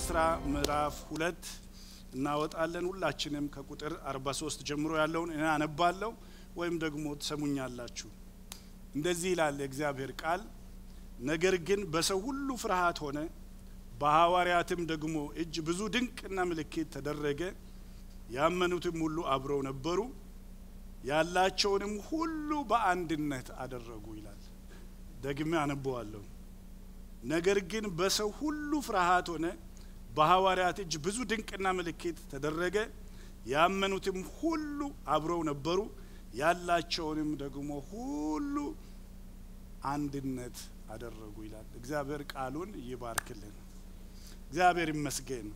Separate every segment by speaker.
Speaker 1: ስራ ምዕራፍ ሁለት እናወጣለን። ሁላችንም ከቁጥር 43 ጀምሮ ያለውን እኔ አነባለሁ ወይም ደግሞ ትሰሙኛላችሁ። እንደዚህ ይላል የእግዚአብሔር ቃል። ነገር ግን በሰው ሁሉ ፍርሃት ሆነ፣ በሐዋርያትም ደግሞ እጅ ብዙ ድንቅና ምልክት ተደረገ። ያመኑትም ሁሉ አብረው ነበሩ፣ ያላቸውንም ሁሉ በአንድነት አደረጉ ይላል። ደግሜ አነበዋለሁ። ነገር ግን በሰው ሁሉ ፍርሃት ሆነ፣ በሐዋርያት እጅ ብዙ ድንቅና ምልክት ተደረገ። ያመኑትም ሁሉ አብረው ነበሩ፣ ያላቸውንም ደግሞ ሁሉ አንድነት አደረጉ ይላል። እግዚአብሔር ቃሉን ይባርክልን። እግዚአብሔር ይመስገን።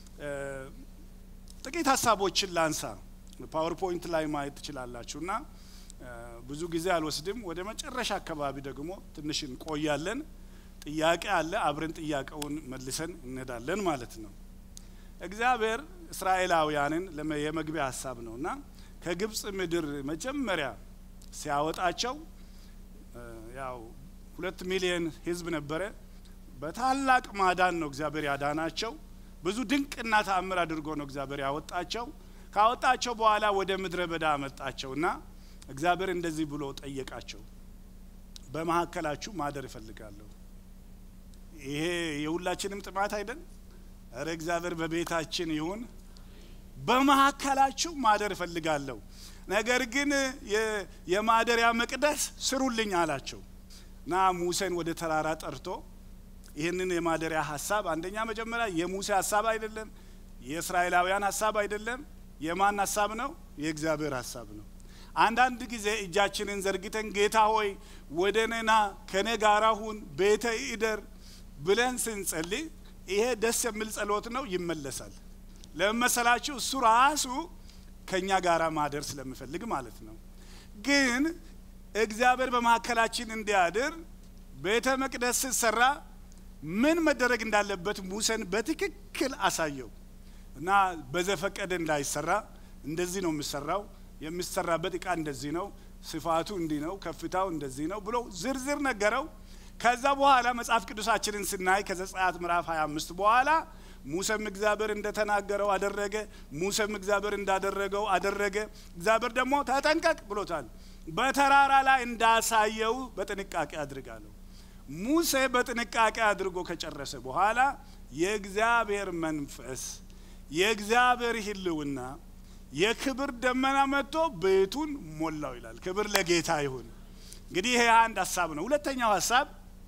Speaker 1: ጥቂት ሀሳቦችን ላንሳ። ፓወርፖይንት ላይ ማየት ትችላላችሁ እና ብዙ ጊዜ አልወስድም። ወደ መጨረሻ አካባቢ ደግሞ ትንሽ እንቆያለን። ጥያቄ አለ። አብረን ጥያቄውን መልሰን እንሄዳለን ማለት ነው። እግዚአብሔር እስራኤላውያንን የመግቢያ ሀሳብ ነው እና ከግብፅ ምድር መጀመሪያ ሲያወጣቸው ያው ሁለት ሚሊዮን ሕዝብ ነበረ። በታላቅ ማዳን ነው እግዚአብሔር ያዳናቸው። ብዙ ድንቅና ተአምር አድርጎ ነው እግዚአብሔር ያወጣቸው። ካወጣቸው በኋላ ወደ ምድረ በዳ አመጣቸው እና እግዚአብሔር እንደዚህ ብሎ ጠየቃቸው፣ በመካከላችሁ ማደር እፈልጋለሁ። ይሄ የሁላችንም ጥማት አይደል? እረ እግዚአብሔር በቤታችን ይሁን። በመካከላችሁ ማደር እፈልጋለሁ፣ ነገር ግን የማደሪያ መቅደስ ስሩልኝ አላቸው እና ሙሴን ወደ ተራራ ጠርቶ ይህንን የማደሪያ ሀሳብ አንደኛ መጀመሪያ የሙሴ ሀሳብ አይደለም፣ የእስራኤላውያን ሀሳብ አይደለም። የማን ሀሳብ ነው? የእግዚአብሔር ሀሳብ ነው። አንዳንድ ጊዜ እጃችንን ዘርግተን ጌታ ሆይ ወደ እኔና ከኔ ጋራ ሁን፣ ቤተ ይደር ብለን ስንጸልይ ይሄ ደስ የሚል ጸሎት ነው፣ ይመለሳል። ለመሰላችሁ እሱ ራሱ ከእኛ ጋር ማደር ስለሚፈልግ ማለት ነው። ግን እግዚአብሔር በመካከላችን እንዲያድር ቤተ መቅደስ ሲሰራ ምን መደረግ እንዳለበት ሙሴን በትክክል አሳየው እና በዘፈቀደ እንዳይሰራ እንደዚህ ነው የሚሰራው፣ የሚሰራበት እቃ እንደዚህ ነው፣ ስፋቱ እንዲህ ነው፣ ከፍታው እንደዚህ ነው ብሎ ዝርዝር ነገረው። ከዛ በኋላ መጽሐፍ ቅዱሳችንን ስናይ ከዘጸአት ምዕራፍ 25 በኋላ ሙሴም እግዚአብሔር እንደተናገረው አደረገ። ሙሴም እግዚአብሔር እንዳደረገው አደረገ። እግዚአብሔር ደግሞ ተጠንቀቅ ብሎታል። በተራራ ላይ እንዳሳየው በጥንቃቄ አድርጋለሁ። ሙሴ በጥንቃቄ አድርጎ ከጨረሰ በኋላ የእግዚአብሔር መንፈስ የእግዚአብሔር ሕልውና የክብር ደመና መጥቶ ቤቱን ሞላው ይላል። ክብር ለጌታ ይሁን። እንግዲህ ይሄ አንድ ሀሳብ ነው። ሁለተኛው ሀሳብ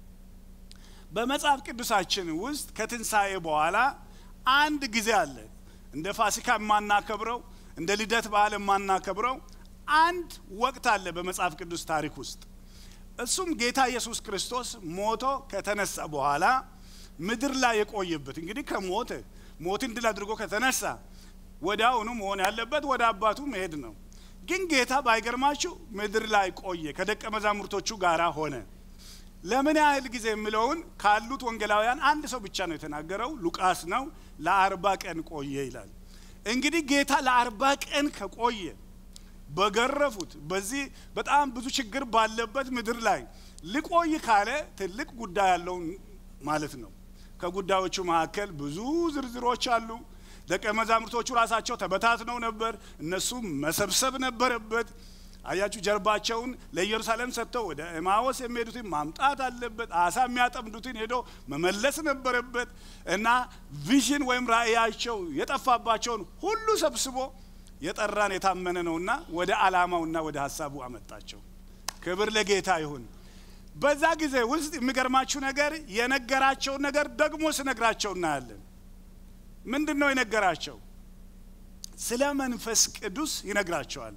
Speaker 1: በመጽሐፍ ቅዱሳችን ውስጥ ከትንሣኤ በኋላ አንድ ጊዜ አለ። እንደ ፋሲካ የማናከብረው እንደ ልደት በዓል የማናከብረው አንድ ወቅት አለ በመጽሐፍ ቅዱስ ታሪክ ውስጥ እሱም ጌታ ኢየሱስ ክርስቶስ ሞቶ ከተነሳ በኋላ ምድር ላይ የቆየበት እንግዲህ ከሞተ ሞትን ድል አድርጎ ከተነሳ ወዲያውኑ መሆን ያለበት ወደ አባቱ መሄድ ነው። ግን ጌታ ባይገርማችሁ ምድር ላይ ቆየ፣ ከደቀ መዛሙርቶቹ ጋር ሆነ። ለምን ያህል ጊዜ የሚለውን ካሉት ወንጌላውያን አንድ ሰው ብቻ ነው የተናገረው፣ ሉቃስ ነው። ለአርባ ቀን ቆየ ይላል። እንግዲህ ጌታ ለአርባ ቀን ከቆየ በገረፉት በዚህ በጣም ብዙ ችግር ባለበት ምድር ላይ ሊቆይ ካለ ትልቅ ጉዳይ ያለው ማለት ነው። ከጉዳዮቹ መካከል ብዙ ዝርዝሮች አሉ። ደቀ መዛሙርቶቹ ራሳቸው ተበታትነው ነበር። እነሱም መሰብሰብ ነበረበት። አያችሁ፣ ጀርባቸውን ለኢየሩሳሌም ሰጥተው ወደ ኤማዎስ የሚሄዱትን ማምጣት አለበት። አሳ የሚያጠምዱትን ሄዶ መመለስ ነበረበት እና ቪዥን ወይም ራእያቸው የጠፋባቸውን ሁሉ ሰብስቦ የጠራን የታመነ ነውና ወደ ዓላማውና ወደ ሀሳቡ አመጣቸው። ክብር ለጌታ ይሁን። በዛ ጊዜ ውስጥ የሚገርማችሁ ነገር የነገራቸውን ነገር ደግሞ ስነግራቸው እናያለን። ምንድን ነው የነገራቸው? ስለ መንፈስ ቅዱስ ይነግራቸዋል።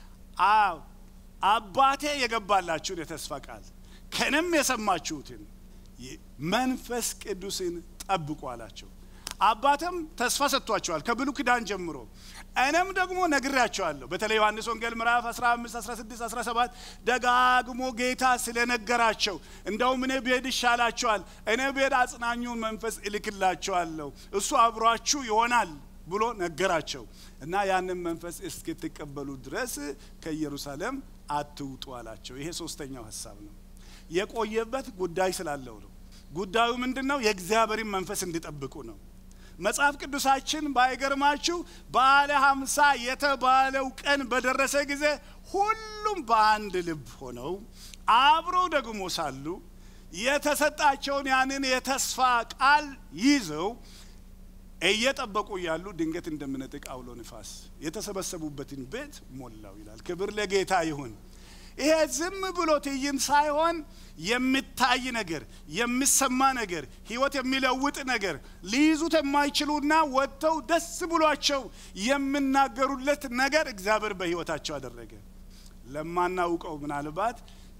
Speaker 1: አባቴ የገባላችሁን የተስፋ ቃል ከንም የሰማችሁትን መንፈስ ቅዱስን ጠብቁ አላቸው። አባትም ተስፋ ሰጥቷቸዋል ከብሉይ ኪዳን ጀምሮ። እኔም ደግሞ ነግሬያቸዋለሁ። በተለይ ዮሐንስ ወንጌል ምዕራፍ 15፣ 16፣ 17 ደጋግሞ ጌታ ስለነገራቸው እንደውም እኔ ብሄድ ይሻላቸዋል፣ እኔ ብሄድ አጽናኙን መንፈስ እልክላቸዋለሁ፣ እሱ አብሯችሁ ይሆናል ብሎ ነገራቸው እና ያንን መንፈስ እስክትቀበሉ ድረስ ከኢየሩሳሌም አትውጡ አላቸው። ይሄ ሶስተኛው ሀሳብ ነው። የቆየበት ጉዳይ ስላለው ነው። ጉዳዩ ምንድን ነው? የእግዚአብሔርን መንፈስ እንዲጠብቁ ነው። መጽሐፍ ቅዱሳችን ባይገርማችሁ በዓለ ሀምሳ የተባለው ቀን በደረሰ ጊዜ ሁሉም በአንድ ልብ ሆነው አብረው ደግሞ ሳሉ የተሰጣቸውን ያንን የተስፋ ቃል ይዘው እየጠበቁ እያሉ ድንገት እንደምነጥቅ አውሎ ንፋስ የተሰበሰቡበትን ቤት ሞላው ይላል። ክብር ለጌታ ይሁን። ይሄ ዝም ብሎ ትዕይንት ሳይሆን የሚታይ ነገር፣ የሚሰማ ነገር፣ ህይወት የሚለውጥ ነገር ሊይዙት የማይችሉና ወጥተው ደስ ብሏቸው የሚናገሩለት ነገር እግዚአብሔር በህይወታቸው አደረገ። ለማናውቀው ምናልባት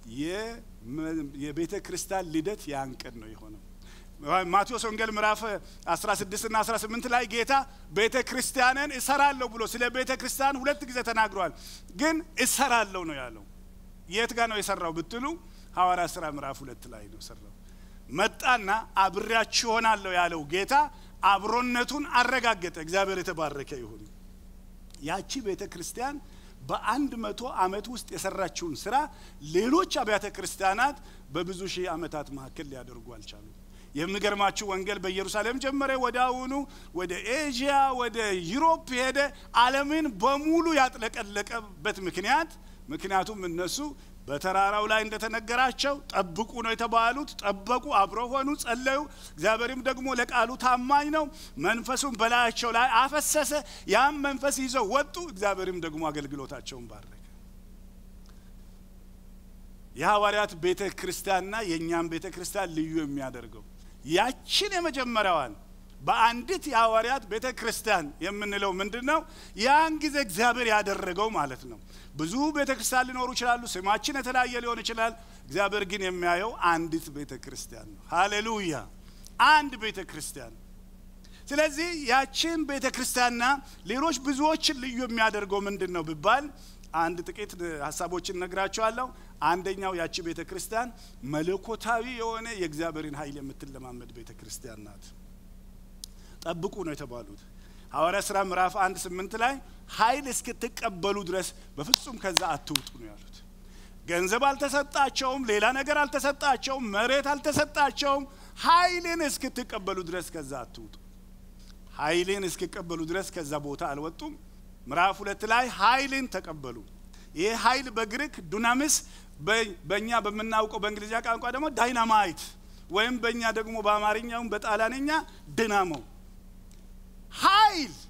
Speaker 1: የቤተ ክርስቲያን ልደት ያን ቀን ነው የሆነው። ማቴዎስ ወንጌል ምዕራፍ 16 እና 18 ላይ ጌታ ቤተ ክርስቲያንን እሰራለሁ ብሎ ስለ ቤተ ክርስቲያን ሁለት ጊዜ ተናግሯል። ግን እሰራለሁ ነው ያለው። የት ጋር ነው የሰራው ብትሉ ሐዋርያ ሥራ ምዕራፍ ሁለት ላይ ነው ሰራው። መጣና አብሬያችሁ ሆናለሁ ያለው ጌታ አብሮነቱን አረጋገጠ። እግዚአብሔር የተባረከ ይሁን። ያቺ ቤተ ክርስቲያን በአንድ መቶ ዓመት ውስጥ የሰራችውን ስራ ሌሎች አብያተ ክርስቲያናት በብዙ ሺህ ዓመታት መካከል ሊያደርጉ አልቻሉም። የሚገርማችሁ ወንጌል በኢየሩሳሌም ጀመረ። ወደ አሁኑ ወደ ኤዥያ፣ ወደ ዩሮፕ ሄደ። ዓለምን በሙሉ ያጥለቀለቀበት ምክንያት ምክንያቱም እነሱ በተራራው ላይ እንደተነገራቸው ጠብቁ ነው የተባሉት። ጠበቁ፣ አብረው ሆኑ፣ ጸለዩ። እግዚአብሔርም ደግሞ ለቃሉ ታማኝ ነው። መንፈሱን በላያቸው ላይ አፈሰሰ። ያም መንፈስ ይዘው ወጡ። እግዚአብሔርም ደግሞ አገልግሎታቸውን ባረከ። የሐዋርያት ቤተ ክርስቲያንና የእኛም ቤተ ክርስቲያን ልዩ የሚያደርገው ያችን የመጀመሪያዋን በአንዲት የሐዋርያት ቤተ ክርስቲያን የምንለው ምንድን ነው? ያን ጊዜ እግዚአብሔር ያደረገው ማለት ነው። ብዙ ቤተ ክርስቲያን ሊኖሩ ይችላሉ። ስማችን የተለያየ ሊሆን ይችላል። እግዚአብሔር ግን የሚያየው አንዲት ቤተ ክርስቲያን ነው። ሃሌሉያ! አንድ ቤተ ክርስቲያን። ስለዚህ ያችን ቤተ ክርስቲያንና ሌሎች ብዙዎችን ልዩ የሚያደርገው ምንድን ነው ቢባል አንድ ጥቂት ሀሳቦችን ነግራቸዋለሁ። አንደኛው ያቺ ቤተ ክርስቲያን መለኮታዊ የሆነ የእግዚአብሔርን ኃይል የምትለማመድ ቤተ ክርስቲያን ናት። ጠብቁ ነው የተባሉት። ሐዋርያ ሥራ ምዕራፍ አንድ ስምንት ላይ ኃይል እስክትቀበሉ ድረስ በፍጹም ከዛ አትውጡ ነው ያሉት። ገንዘብ አልተሰጣቸውም፣ ሌላ ነገር አልተሰጣቸውም፣ መሬት አልተሰጣቸውም። ኃይልን እስክትቀበሉ ድረስ ከዛ አትውጡ። ኃይልን እስክቀበሉ ድረስ ከዛ ቦታ አልወጡም። ምዕራፍ ሁለት ላይ ኃይልን ተቀበሉ። ይህ ኃይል በግሪክ ዱናሚስ፣ በእኛ በምናውቀው በእንግሊዝኛ ቋንቋ ደግሞ ዳይናማይት ወይም በእኛ ደግሞ በአማርኛውም በጣሊያንኛ ድናሞ ኃይል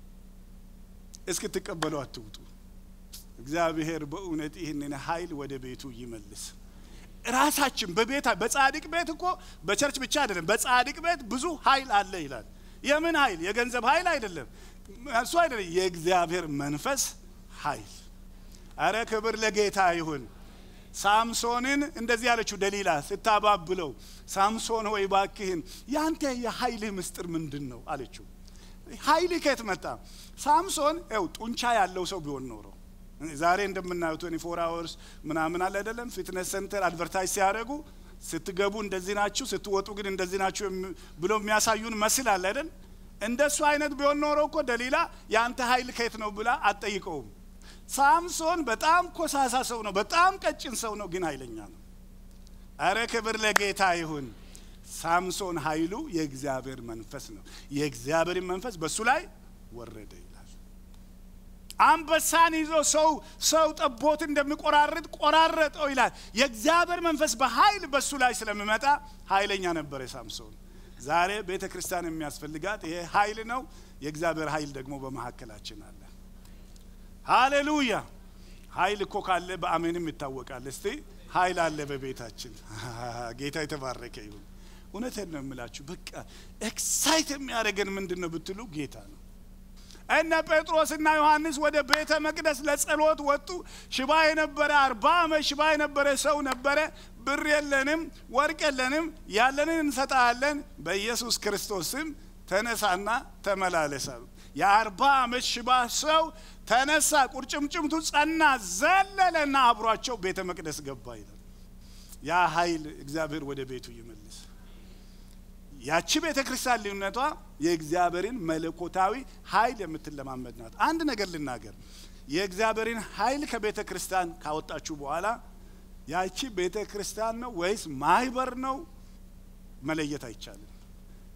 Speaker 1: እስክትቀበሉ አትውጡ። እግዚአብሔር በእውነት ይህንን ኃይል ወደ ቤቱ ይመልስ። ራሳችን በቤታ በጻድቅ ቤት እኮ በቸርች ብቻ አይደለም፣ በጻድቅ ቤት ብዙ ኃይል አለ ይላል። የምን ኃይል? የገንዘብ ኃይል አይደለም፣ እሱ አይደለም፣ የእግዚአብሔር መንፈስ ኃይል። አረ ክብር ለጌታ ይሁን። ሳምሶንን እንደዚህ ያለችው ደሊላ ስታባብለው፣ ሳምሶን ሆይ ባክህን ያንተ የኃይልህ ምስጢር ምንድን ነው አለችው። ኃይል ከየት መጣ? ሳምሶን ው ጡንቻ ያለው ሰው ቢሆን ኖሮ ዛሬ እንደምናየው ቶኒ ፎር አወርስ ምናምን አለ አይደለም፣ ፊትነስ ሴንተር አድቨርታይዝ ሲያደርጉ ስትገቡ እንደዚህ ናችሁ፣ ስትወጡ ግን እንደዚህ ናችሁ ብሎ የሚያሳዩን መስል አለ አይደል? እንደሱ አይነት ቢሆን ኖሮ እኮ ደሊላ የአንተ ኃይል ከየት ነው ብላ አትጠይቀውም። ሳምሶን በጣም ኮሳሳ ሰው ነው፣ በጣም ቀጭን ሰው ነው፣ ግን ኃይለኛ ነው። አረ ክብር ለጌታ ይሁን። ሳምሶን ኃይሉ የእግዚአብሔር መንፈስ ነው። የእግዚአብሔርን መንፈስ በሱ ላይ ወረደ ይላል። አንበሳን ይዞ ሰው ሰው ጠቦት እንደሚቆራርጥ ቆራረጠው ይላል። የእግዚአብሔር መንፈስ በኃይል በሱ ላይ ስለሚመጣ ኃይለኛ ነበረ ሳምሶን። ዛሬ ቤተ ክርስቲያን የሚያስፈልጋት ይሄ ኃይል ነው። የእግዚአብሔር ኃይል ደግሞ በመካከላችን አለ። ሃሌሉያ! ኃይል እኮ ካለ በአሜንም ይታወቃል። እስቲ ኃይል አለ በቤታችን። ጌታ የተባረከ ይሁን። እውነቴን ነው የምላችሁ። በቃ ኤክሳይት የሚያደርገን ምንድን ነው ብትሉ ጌታ ነው። እነ ጴጥሮስና ዮሐንስ ወደ ቤተ መቅደስ ለጸሎት ወጡ። ሽባ የነበረ አርባ ዓመት ሽባ የነበረ ሰው ነበረ። ብር የለንም፣ ወርቅ የለንም፣ ያለንን እንሰጣለን፣ በኢየሱስ ክርስቶስ ስም ተነሳና ተመላለሳ። የአርባ ዓመት ሽባ ሰው ተነሳ፣ ቁርጭምጭምቱ ጸና፣ ዘለለና አብሯቸው ቤተ መቅደስ ገባ ይላል። ያ ኃይል እግዚአብሔር ወደ ቤቱ ይመልስ። ያቺ ቤተ ክርስቲያን ልዩነቷ የእግዚአብሔርን መለኮታዊ ኃይል የምትለማመድ ናት። አንድ ነገር ልናገር፣ የእግዚአብሔርን ኃይል ከቤተ ክርስቲያን ካወጣችሁ በኋላ ያቺ ቤተ ክርስቲያን ነው ወይስ ማህበር ነው መለየት አይቻልም።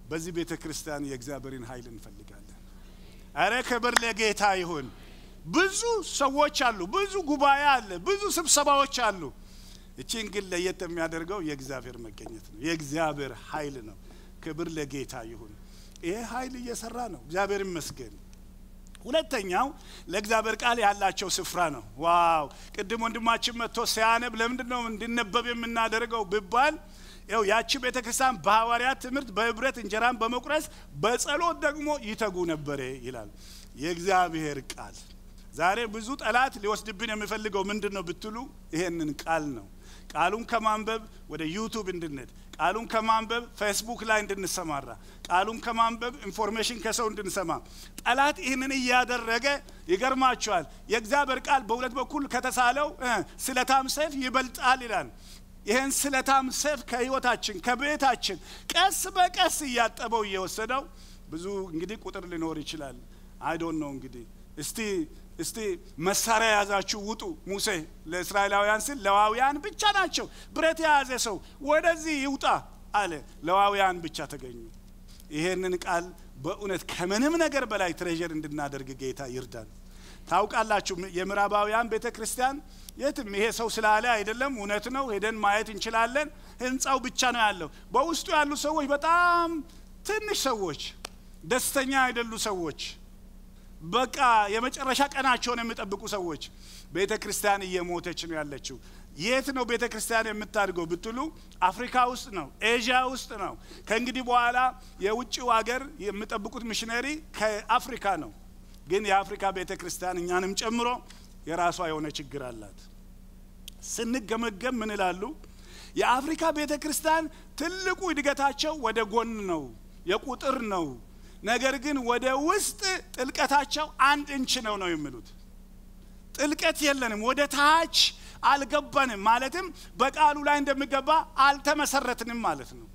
Speaker 1: በዚህ ቤተ ክርስቲያን የእግዚአብሔርን ኃይል እንፈልጋለን። አረ ክብር ለጌታ ይሁን። ብዙ ሰዎች አሉ፣ ብዙ ጉባኤ አለ፣ ብዙ ስብሰባዎች አሉ። እቺን ግን ለየት የሚያደርገው የእግዚአብሔር መገኘት ነው። የእግዚአብሔር ኃይል ነው። ክብር ለጌታ ይሁን። ይሄ ኃይል እየሰራ ነው። እግዚአብሔር ይመስገን። ሁለተኛው ለእግዚአብሔር ቃል ያላቸው ስፍራ ነው። ዋው! ቅድም ወንድማችን መጥቶ ሲያነብ ለምንድን ነው እንዲነበብ የምናደርገው ብባል ያው ያቺ ቤተ ክርስቲያን በሐዋርያት ትምህርት በህብረት እንጀራን በመቁረስ በጸሎት ደግሞ ይተጉ ነበረ ይላል የእግዚአብሔር ቃል። ዛሬ ብዙ ጠላት ሊወስድብን የሚፈልገው ምንድን ነው ብትሉ ይሄንን ቃል ነው። ቃሉን ከማንበብ ወደ ዩቱብ እንድንሄድ፣ ቃሉን ከማንበብ ፌስቡክ ላይ እንድንሰማራ፣ ቃሉን ከማንበብ ኢንፎርሜሽን ከሰው እንድንሰማ ጠላት ይህንን እያደረገ ይገርማቸዋል። የእግዚአብሔር ቃል በሁለት በኩል ከተሳለው ስለታም ሰይፍ ይበልጣል ይላል። ይህን ስለታም ሰይፍ ከህይወታችን ከቤታችን ቀስ በቀስ እያጠበው እየወሰደው ብዙ እንግዲህ ቁጥር ሊኖር ይችላል። አይዶን ነው እንግዲህ እስቲ እስቲ መሳሪያ የያዛችሁ ውጡ። ሙሴ ለእስራኤላውያን ሲል ለዋውያን ብቻ ናቸው ብረት የያዘ ሰው ወደዚህ ይውጣ አለ። ለዋውያን ብቻ ተገኙ። ይሄንን ቃል በእውነት ከምንም ነገር በላይ ትሬዠር እንድናደርግ ጌታ ይርዳን። ታውቃላችሁ የምዕራባውያን ቤተ ክርስቲያን የትም ይሄ ሰው ስላለ አይደለም፣ እውነት ነው። ሄደን ማየት እንችላለን። ህንፃው ብቻ ነው ያለው። በውስጡ ያሉ ሰዎች በጣም ትንሽ ሰዎች፣ ደስተኛ አይደሉ ሰዎች በቃ የመጨረሻ ቀናቸውን የሚጠብቁ ሰዎች። ቤተ ክርስቲያን እየሞተች ነው ያለችው። የት ነው ቤተ ክርስቲያን የምታድገው ብትሉ አፍሪካ ውስጥ ነው፣ ኤዥያ ውስጥ ነው። ከእንግዲህ በኋላ የውጭው ሀገር የሚጠብቁት ሚሽነሪ ከአፍሪካ ነው። ግን የአፍሪካ ቤተ ክርስቲያን እኛንም ጨምሮ የራሷ የሆነ ችግር አላት። ስንገመገም ምን ይላሉ? የአፍሪካ ቤተ ክርስቲያን ትልቁ እድገታቸው ወደ ጎን ነው፣ የቁጥር ነው ነገር ግን ወደ ውስጥ ጥልቀታቸው አንድ እንች ነው ነው የሚሉት። ጥልቀት የለንም፣ ወደ ታች አልገባንም። ማለትም በቃሉ ላይ እንደሚገባ አልተመሰረትንም ማለት ነው።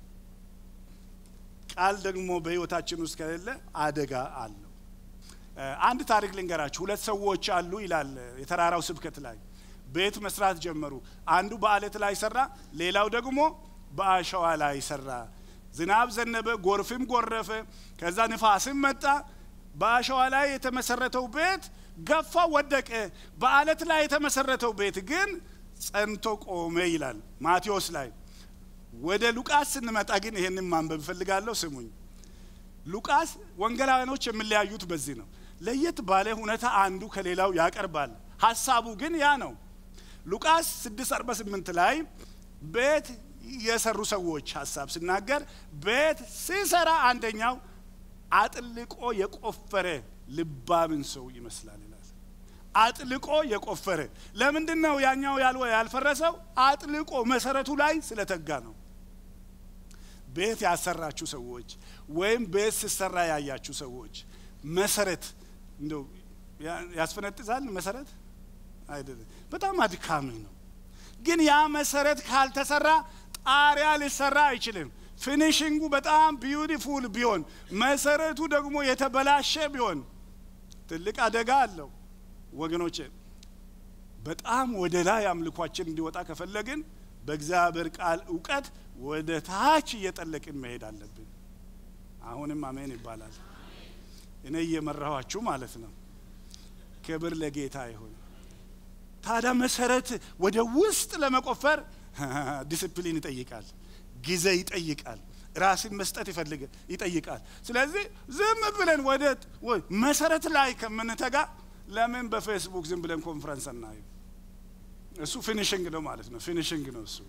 Speaker 1: ቃል ደግሞ በሕይወታችን ውስጥ ከሌለ አደጋ አለው። አንድ ታሪክ ልንገራችሁ። ሁለት ሰዎች አሉ ይላል የተራራው ስብከት ላይ ቤት መስራት ጀመሩ። አንዱ በአለት ላይ ሰራ፣ ሌላው ደግሞ በአሸዋ ላይ ሰራ። ዝናብ ዘነበ፣ ጎርፍም ጎረፈ፣ ከዛ ንፋስም መጣ። በአሸዋ ላይ የተመሰረተው ቤት ገፋ፣ ወደቀ። በአለት ላይ የተመሰረተው ቤት ግን ጸንቶ ቆመ ይላል ማቴዎስ ላይ። ወደ ሉቃስ ስንመጣ ግን ይሄንን ማንበብ እፈልጋለሁ። ስሙኝ። ሉቃስ ወንጌላውያኖች የሚለያዩት በዚህ ነው። ለየት ባለ ሁኔታ አንዱ ከሌላው ያቀርባል። ሀሳቡ ግን ያ ነው። ሉቃስ 648 ላይ ቤት የሰሩ ሰዎች ሀሳብ ሲናገር ቤት ሲሰራ አንደኛው አጥልቆ የቆፈረ ልባምን ሰው ይመስላል ይላል። አጥልቆ የቆፈረ ለምንድን ነው ያኛው ያልወ ያልፈረሰው? አጥልቆ መሰረቱ ላይ ስለተጋ ነው። ቤት ያሰራችሁ ሰዎች ወይም ቤት ሲሰራ ያያችሁ ሰዎች መሰረት እንደው ያስፈነጥዛል። መሰረት አይደለም፣ በጣም አድካሚ ነው። ግን ያ መሰረት ካልተሰራ ጣሪያ ሊሰራ አይችልም። ፊኒሽንጉ በጣም ቢዩቲፉል ቢሆን መሰረቱ ደግሞ የተበላሸ ቢሆን ትልቅ አደጋ አለው ወገኖቼ። በጣም ወደ ላይ አምልኳችን እንዲወጣ ከፈለግን በእግዚአብሔር ቃል እውቀት ወደ ታች እየጠለቅን መሄድ አለብን። አሁንም አሜን ይባላል። እኔ እየመራኋችሁ ማለት ነው። ክብር ለጌታ ይሁን። ታዲያ መሰረት ወደ ውስጥ ለመቆፈር ዲስፕሊን ይጠይቃል፣ ጊዜ ይጠይቃል፣ ራስን መስጠት ይፈልግ ይጠይቃል። ስለዚህ ዝም ብለን ወደ መሰረት ላይ ከምንተጋ ለምን በፌስቡክ ዝም ብለን ኮንፈረንስ አናይም? እሱ ፊኒሽንግ ነው ማለት ነው። ፊኒሽንግ ነው እሱ።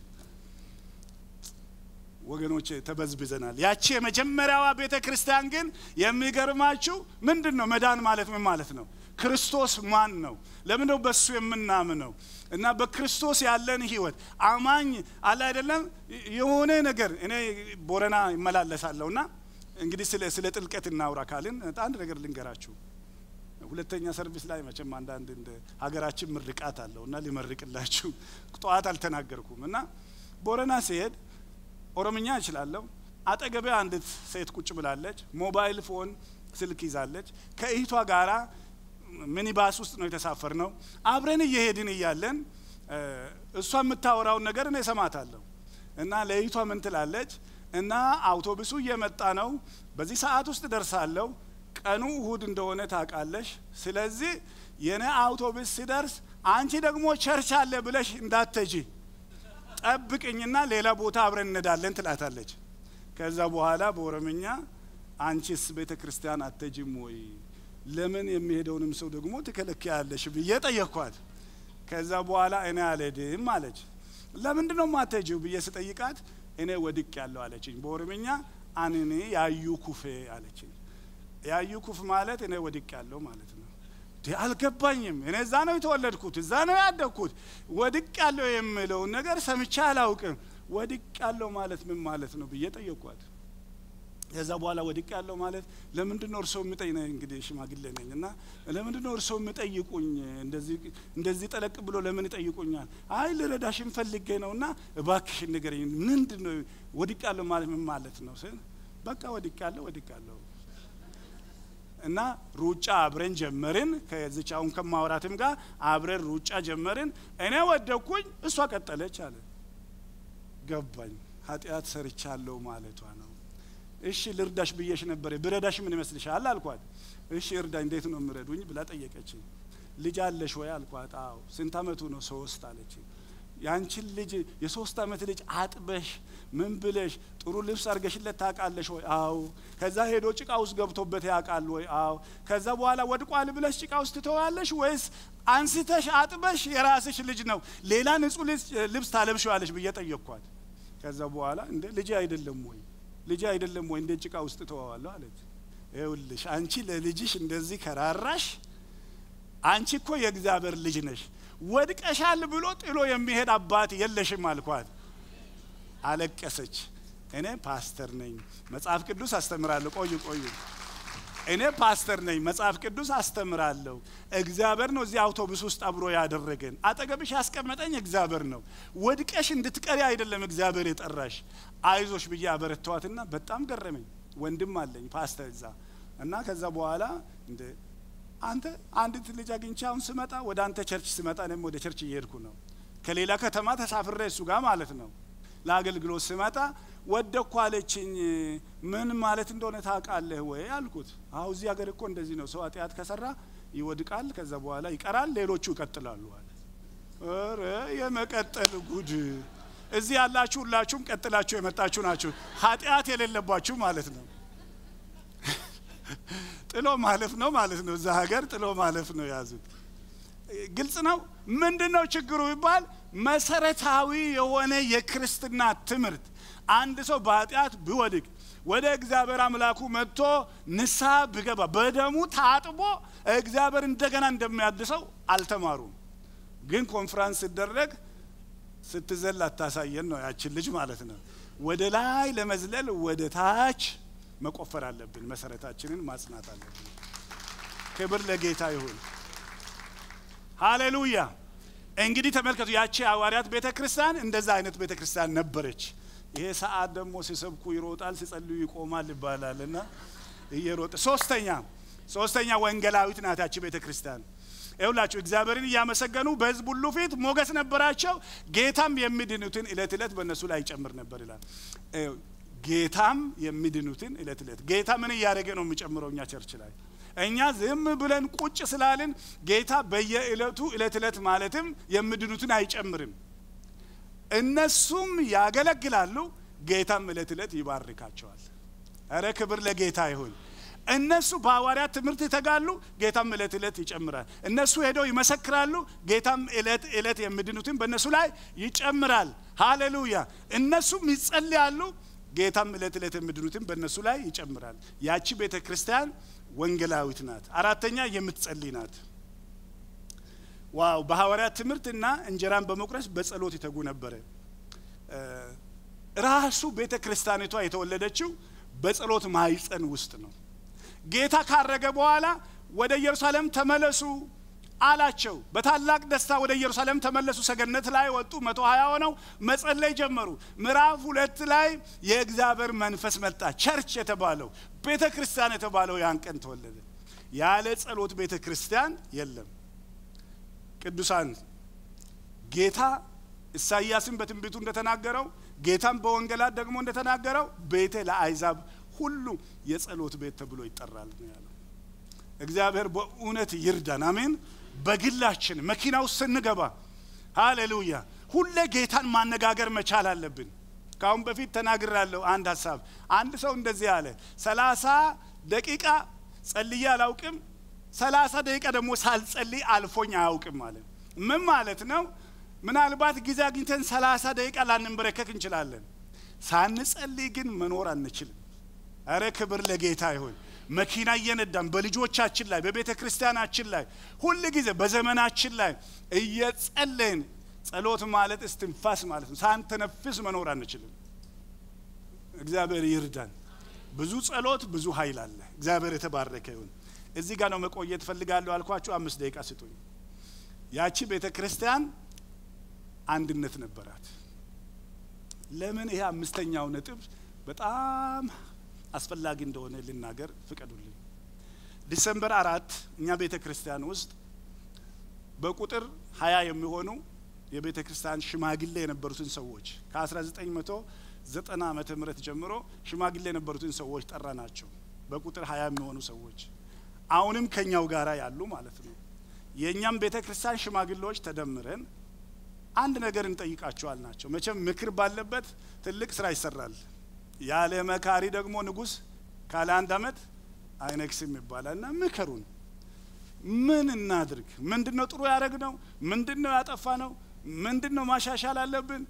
Speaker 1: ወገኖች ተበዝብዘናል። ያቺ የመጀመሪያዋ ቤተ ክርስቲያን ግን የሚገርማችሁ ምንድን ነው? መዳን ማለት ምን ማለት ነው? ክርስቶስ ማን ነው? ለምን ነው በሱ የምናምነው? እና በክርስቶስ ያለን ህይወት አማኝ አለ አይደለም። የሆነ ነገር እኔ ቦረና ይመላለሳለሁ እና እንግዲህ ስለ ስለ ጥልቀት እናውራ ካልን አንድ ነገር ልንገራችሁ። ሁለተኛ ሰርቪስ ላይ መቼም አንዳንድ እንደ ሀገራችን ምርቃት አለው እና ሊመርቅላችሁ ጠዋት አልተናገርኩም እና ቦረና ሲሄድ ኦሮምኛ እችላለሁ። አጠገቤ አንዲት ሴት ቁጭ ብላለች። ሞባይል ፎን ስልክ ይዛለች። ከእህቷ ጋራ ሚኒባስ ውስጥ ነው የተሳፈር ነው። አብረን እየሄድን እያለን እሷ የምታወራውን ነገር እኔ እሰማታለሁ እና ለእህቷ ምን ትላለች? እና አውቶቡሱ እየመጣ ነው። በዚህ ሰዓት ውስጥ ደርሳለሁ። ቀኑ እሁድ እንደሆነ ታውቃለሽ። ስለዚህ የኔ አውቶቡስ ሲደርስ አንቺ ደግሞ ቸርች አለ ብለሽ እንዳትሄጂ ጠብቅኝና ሌላ ቦታ አብረን እንሄዳለን ትላታለች። ከዛ በኋላ በኦሮምኛ አንቺስ ቤተ ክርስቲያን አትሄጂም ወይ? ለምን የሚሄደውንም ሰው ደግሞ ትከለክያለሽ ብዬ ጠየቅኳት። ከዛ በኋላ እኔ አልሄድም አለች። ለምንድን ነው የማትሄጂው ብዬ ስጠይቃት እኔ ወድቅ ያለው አለችኝ። በኦሮምኛ አንኔ ያዩ ኩፌ አለችኝ። ያዩ ኩፍ ማለት እኔ ወድቅ ያለው ማለት ነው። አልገባኝም። እኔ እዛ ነው የተወለድኩት፣ እዛ ነው ያደግኩት። ወድቅ ያለው የምለውን ነገር ሰምቼ አላውቅም። ወድቅ ያለው ማለት ምን ማለት ነው ብዬ ጠየቅኳት። ከዛ በኋላ ወድቅ ያለው ማለት ለምንድን ነው እርስዎ የሚጠይቅ እንግዲህ ሽማግሌ ነኝ እና ለምንድን ነው እርስዎ የሚጠይቁኝ? እንደዚህ ጠለቅ ብሎ ለምን ይጠይቁኛል? አይ ልረዳሽን ፈልጌ ነው እና እባክሽን ንገረኝ፣ ምንድን ነው ወድቅ ያለው ማለት ምን ማለት ነው ስል በቃ ወድቅ ያለው ወድቅ ያለው እና ሩጫ አብረን ጀመርን። ከዚች አሁን ከማውራትም ጋር አብረን ሩጫ ጀመርን። እኔ ወደኩኝ፣ እሷ ቀጠለች አለ። ገባኝ፣ ኃጢአት ሰርቻለሁ ማለቷ ነው። እሺ ልርዳሽ ብዬሽ ነበር፣ ብረዳሽ ምን ይመስልሻል አልኳት። እሺ እርዳ፣ እንዴት ነው የምረዱኝ ብላ ጠየቀችኝ። ልጅ አለሽ ወይ አልኳት። አዎ። ስንት አመቱ ነው? ሶስት አለችኝ። ያንቺን ልጅ የሶስት አመት ልጅ አጥበሽ ምን ብለሽ ጥሩ ልብስ አድርገሽለት ታውቃለሽ ወይ? አዎ። ከዛ ሄዶ ጭቃ ውስጥ ገብቶበት ያውቃል ወይ? አዎ። ከዛ በኋላ ወድቋል ብለሽ ጭቃ ውስጥ ትተዋለሽ ወይስ አንስተሽ አጥበሽ የራስሽ ልጅ ነው ሌላ ንጹህ ልብስ ታለብሽዋለሽ ብዬ ጠየቅኳት። ከዛ በኋላ እንደ ልጅ አይደለም ወይ ልጅ አይደለም ወይ እንደ ጭቃ ውስጥ ተዋዋለሁ አለች። ይኸውልሽ አንቺ ለልጅሽ እንደዚህ ከራራሽ፣ አንቺ እኮ የእግዚአብሔር ልጅ ነሽ። ወድቀሻል ብሎ ጥሎ የሚሄድ አባት የለሽም አልኳት። አለቀሰች። እኔ ፓስተር ነኝ፣ መጽሐፍ ቅዱስ አስተምራለሁ። ቆዩ ቆዩ፣ እኔ ፓስተር ነኝ፣ መጽሐፍ ቅዱስ አስተምራለሁ። እግዚአብሔር ነው እዚህ አውቶቡስ ውስጥ አብሮ ያደረገን። አጠገብሽ ያስቀመጠኝ እግዚአብሔር ነው። ወድቀሽ እንድትቀሪ አይደለም እግዚአብሔር የጠራሽ። አይዞሽ ብዬ አበረተዋትና በጣም ገረመኝ። ወንድም አለኝ ፓስተር እዛ እና ከዛ በኋላ እንደ አንተ አንዲት ልጅ አግኝቼ አሁን ስመጣ ወደ አንተ ቸርች ስመጣ እኔም ወደ ቸርች እየሄድኩ ነው። ከሌላ ከተማ ተሳፍሬ እሱ ጋር ማለት ነው። ለአገልግሎት ስመጣ ወደኩ አለችኝ። ምን ማለት እንደሆነ ታውቃለህ ወይ አልኩት። አሁ እዚህ ሀገር እኮ እንደዚህ ነው። ሰው ኃጢአት ከሰራ ይወድቃል፣ ከዛ በኋላ ይቀራል፣ ሌሎቹ ይቀጥላሉ አለ። ኧረ የመቀጠል ጉድ! እዚህ ያላችሁ ሁላችሁም ቀጥላችሁ የመጣችሁ ናችሁ፣ ኃጢአት የሌለባችሁ ማለት ነው። ጥሎ ማለፍ ነው ማለት ነው። እዛ ሀገር ጥሎ ማለፍ ነው የያዙት። ግልጽ ነው። ምንድን ነው ችግሩ ቢባል መሰረታዊ የሆነ የክርስትና ትምህርት አንድ ሰው በኃጢአት ቢወድቅ ወደ እግዚአብሔር አምላኩ መጥቶ ንስሐ ቢገባ በደሙ ታጥቦ እግዚአብሔር እንደገና እንደሚያድሰው አልተማሩም። ግን ኮንፍራንስ ሲደረግ ስትዘል አታሳየን ነው ያችን ልጅ ማለት ነው። ወደ ላይ ለመዝለል ወደ ታች መቆፈር አለብን። መሰረታችንን ማጽናት አለብን። ክብር ለጌታ ይሁን። ሃሌሉያ። እንግዲህ ተመልከቱ፣ ያቺ ሐዋርያት ቤተ ክርስቲያን እንደዛ አይነት ቤተ ክርስቲያን ነበረች። ይሄ ሰዓት ደግሞ ሲሰብኩ ይሮጣል፣ ሲጸልዩ ይቆማል ይባላል እና እየሮጠ ሶስተኛ ሶስተኛ ወንጌላዊት ናት ያቺ ቤተ ክርስቲያን። ይሁላችሁ እግዚአብሔርን እያመሰገኑ በሕዝብ ሁሉ ፊት ሞገስ ነበራቸው። ጌታም የሚድኑትን እለት እለት በእነሱ ላይ ይጨምር ነበር ይላል። ጌታም የሚድኑትን እለት እለት ጌታ ምን እያደረገ ነው የሚጨምረው? እኛ ቸርች ላይ እኛ ዝም ብለን ቁጭ ስላልን ጌታ በየእለቱ እለት እለት ማለትም የሚድኑትን አይጨምርም። እነሱም ያገለግላሉ፣ ጌታም እለት እለት ይባርካቸዋል። እረ ክብር ለጌታ ይሁን። እነሱ በሐዋርያት ትምህርት ይተጋሉ፣ ጌታም እለት እለት ይጨምራል። እነሱ ሄደው ይመሰክራሉ፣ ጌታም እለት እለት የሚድኑትን በእነሱ ላይ ይጨምራል። ሃሌሉያ። እነሱም ይጸልያሉ፣ ጌታም እለት እለት የሚድኑትን በእነሱ ላይ ይጨምራል። ያቺ ቤተ ክርስቲያን ወንጌላዊት ናት። አራተኛ የምትጸልይ ናት። ዋው! በሐዋርያት ትምህርትና እንጀራን በመቁረስ በጸሎት ይተጉ ነበረ። ራሱ ቤተ ክርስቲያኒቷ የተወለደችው በጸሎት ማይጸን ውስጥ ነው። ጌታ ካረገ በኋላ ወደ ኢየሩሳሌም ተመለሱ አላቸው። በታላቅ ደስታ ወደ ኢየሩሳሌም ተመለሱ። ሰገነት ላይ ወጡ። መቶ ሀያ ሆነው መጸለይ ጀመሩ። ምዕራፍ ሁለት ላይ የእግዚአብሔር መንፈስ መጣ። ቸርች የተባለው ቤተ ክርስቲያን የተባለው ያን ቀን ተወለደ። ያለ ጸሎት ቤተ ክርስቲያን የለም። ቅዱሳን ጌታ ኢሳይያስም በትንቢቱ እንደተናገረው ጌታም በወንጌላት ደግሞ እንደተናገረው ቤቴ ለአይዛብ ሁሉ የጸሎት ቤት ተብሎ ይጠራል ነው ያለው። እግዚአብሔር በእውነት ይርዳን። አሜን። በግላችን መኪና ውስጥ ስንገባ ሃሌሉያ፣ ሁሌ ጌታን ማነጋገር መቻል አለብን። ከአሁን በፊት ተናግራለሁ። አንድ ሀሳብ አንድ ሰው እንደዚህ አለ፣ ሰላሳ ደቂቃ ጸልዬ አላውቅም፣ ሰላሳ ደቂቃ ደግሞ ሳልጸልይ አልፎኝ አያውቅም ማለት ምን ማለት ነው? ምናልባት ጊዜ አግኝተን ሰላሳ ደቂቃ ላንንበረከክ እንችላለን። ሳንጸልይ ግን መኖር አንችልም። እረ ክብር ለጌታ ይሁን። መኪና እየነዳን በልጆቻችን ላይ በቤተ ክርስቲያናችን ላይ ሁል ጊዜ በዘመናችን ላይ እየጸለይን ጸሎት ማለት እስትንፋስ ማለት ነው። ሳንተነፍስ መኖር አንችልም። እግዚአብሔር ይርዳን። ብዙ ጸሎት ብዙ ኃይል አለ። እግዚአብሔር የተባረከ ይሁን። እዚህ ጋር ነው መቆየት ፈልጋለሁ አልኳችሁ። አምስት ደቂቃ ስጡኝ። ያቺ ቤተ ክርስቲያን አንድነት ነበራት። ለምን ይሄ አምስተኛው ነጥብ በጣም አስፈላጊ እንደሆነ ልናገር ፍቀዱልኝ። ዲሰምበር አራት እኛ ቤተ ክርስቲያን ውስጥ በቁጥር ሀያ የሚሆኑ የቤተ ክርስቲያን ሽማግሌ የነበሩትን ሰዎች ከ1990 ዓመተ ምህረት ጀምሮ ሽማግሌ የነበሩትን ሰዎች ጠራ ናቸው። በቁጥር ሀያ የሚሆኑ ሰዎች አሁንም ከኛው ጋራ ያሉ ማለት ነው። የእኛም ቤተ ክርስቲያን ሽማግሌዎች ተደምረን አንድ ነገር እንጠይቃቸዋል ናቸው። መቼም ምክር ባለበት ትልቅ ስራ ይሰራል። ያለ መካሪ ደግሞ ንጉሥ ካለ አንድ አመት አይነግስም ይባላል። እና ምከሩን፣ ምን እናድርግ? ምንድን ነው ጥሩ ያደረግ ነው? ምንድን ነው ያጠፋ ነው? ምንድን ነው ማሻሻል አለብን?